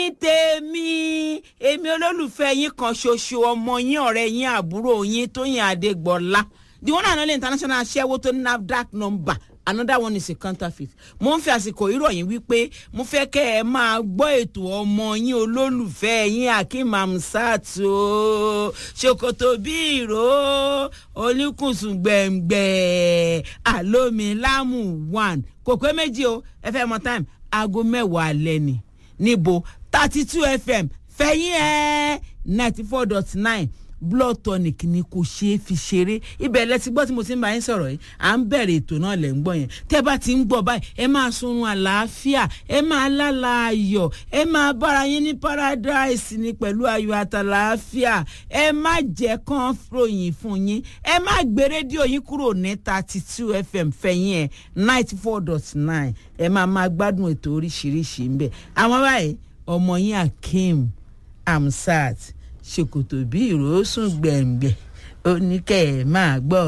tèmi èmi olólùfẹ́ yín kan ṣoṣo ọmọ yín ọ̀rẹ́ yín àbúrò yín tóyìn adégbọlá the one and only international aṣẹ́wó tó ní nafdac number another one is a counterfeit mo ń fi àsìkò ìròyìn wípé mo fẹ́ kẹ́ ẹ máa gbọ́ ètò ọmọ yín olólùfẹ́ yín akeem amsat o ṣòkòtò bí ìró olùkùnsùn gbẹ̀ngbẹ̀ àlómilámù one kò pé méjì o ẹ fẹ́ mọ time aago mẹ́wàá alẹ́ ni níbo thirty two fm fẹ̀yìn ẹ̀ ninety four dot nine blood tonic ni kò ṣeé fi ṣeré ibẹ̀ lẹ ti gbọ́ tí mo ti ń bá yín sọ̀rọ̀ yìí à ń bẹ̀rẹ̀ ètò náà lẹ̀ ń gbọ́ yẹn tẹ́ bá ti ń gbọ́ báyìí ẹ máa sunrun àlàáfíà ẹ máa lálà ayọ̀ ẹ máa bára yín ní paradise ni pẹ̀lú ayọ̀ àtàlàáfíà ẹ má jẹ́ kán ròyìn fún yín ẹ má gbé rédíò yín kúrò ní thirty two fm fẹ̀yìn ẹ̀ ninety four dot nine ẹ máa máa gbádùn ètò oríṣiríṣi ń bẹ̀ àwọn báyìí ọmọ yín akeem amsat ṣòkòtò bí ìrosùn gbẹ̀ngbẹ̀ oníkẹ́ ẹ̀ máa gbọ́.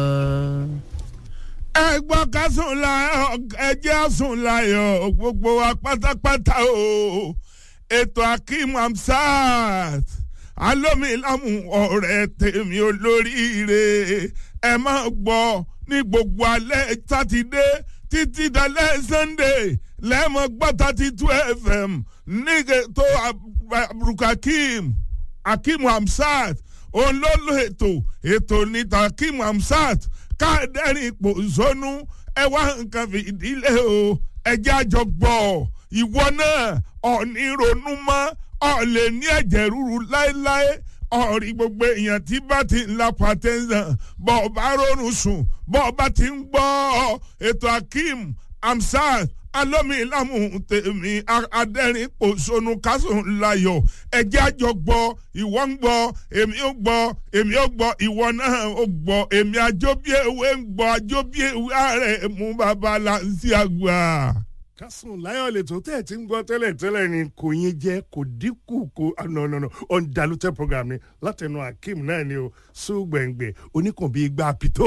ẹ gbọ́ ká sùn láyọ̀ ẹ jẹ́ sùn láyọ̀ gbogbo wa pátápátá o ètò akeem amsat alómilámù ọ̀rẹ́ tèmi olóríire ẹ máa gbọ́ ní gbogbo alẹ́ sátidé títí dalẹ́ sunday lẹ́mọ̀ gbọ́ thirty two fm nígbà tó abdulkakeem akeem hamsat òun ló lo ètò ètò níta akeem hamsat káàdẹ́rìn ipò zónú ẹ wá nǹkan fìdílé o ẹjẹ́ àjọ gbọ́ ìwọ náà ọ̀ní ronú mọ́ ọ̀ lè ní ẹ̀jẹ̀ ríru láéláé ọ̀rí gbogbo èèyàn tí bá ti ń la pàtẹ́sán bọ́ ọ bá rọrùn sùn bọ́ ọ bá ti ń gbọ́ ètò akeem hamsat alómilámù tèmi adẹ́rìn pòṣónú kásùn layọ̀ ẹ̀jẹ̀ àjọ gbọ́ ìwọ ń gbọ́ èmi ó gbọ́ èmi ó gbọ́ ìwọ náà ó gbọ́ èmi àjọbíèwé ń gbọ́ àjọbíèwé ààrẹ mú bàbá láǹsí àgbà. kásùn láyọ̀ lè tó tẹ̀ tí ń gbọ́ tẹ́lẹ̀ tẹ́lẹ̀ ni kò yín jẹ́ kò dínkù kò nọ̀nọ̀nọ̀ undiluted program ni látẹnu akeem náà ni o sùgbẹ̀ngbẹ̀ oníkàn bíi gbà pìtó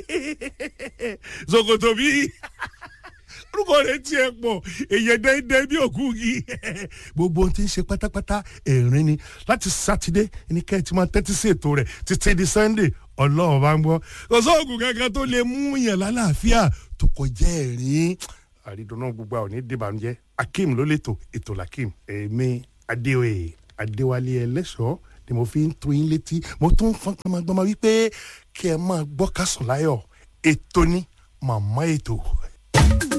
ṣòkòtò bíi orúkọ rẹ tiẹ̀ pọ̀ èyàn dẹ́ndẹ́ bí òkú yìí gbogbo ohun tí ń ṣe pátápátá ẹ̀rín ni láti sátidé ní kẹ́ ẹ ti máa tẹ́tí sí ètò rẹ̀ títí di sunday ọlọ́run bá ń gbọ́ kò sóògùn kankan tó lè mú yàn lálàáfíà tó kọjá ẹ̀rín àrídùnú gbogbo àwọn onídìbànújẹ́ akeem ló lẹ́tọ̀ ètò lakeem èmi adéoyè adéwálé ẹlẹ́ṣọ́ ni mo fi ń tó yín létí mo tún fọ́n gbọmọgbọmọ wípé kí ẹ máa gbọ́ kásùn láyọ̀ ètò ní màmá ètò.